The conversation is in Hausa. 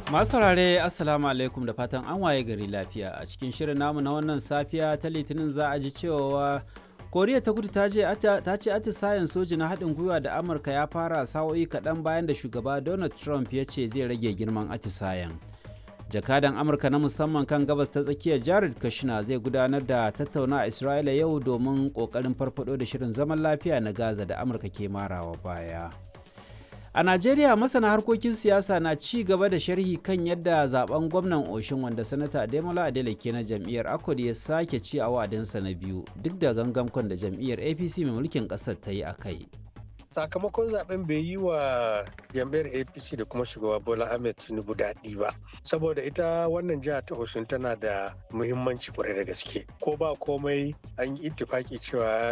Masu saurare Assalamu alaikum da fatan an waye gari lafiya a cikin shirin namu na wannan safiya ta litinin za a ji cewa koriya ta kudu ta ce atisayen soji na haɗin gwiwa da amurka ya fara sa'o'i kaɗan bayan da shugaba donald trump ya ce zai rage girman atisayen jakadan amurka na musamman kan gabas ta tsakiyar jared kushner zai gudanar da tattauna a isra'ila yau domin ƙoƙarin farfado da shirin zaman lafiya na gaza da amurka ke marawa baya A Najeriya masana harkokin siyasa na ci gaba da sharhi kan yadda zaben gwamnan Oshin wanda sanata Ademola Adeleke na jam'iyyar Akod ya sake ci a wa'adinsa na biyu duk da gangamkon da jam'iyyar APC mai mulkin ƙasar ta yi a kai. sakamakon zaben bai yi wa jam'iyyar apc da kuma shugaba bola ahmed tinubu daɗi ba saboda ita wannan jiha ta osun tana da muhimmanci kwarai da gaske ko ba komai an yi ittifaki cewa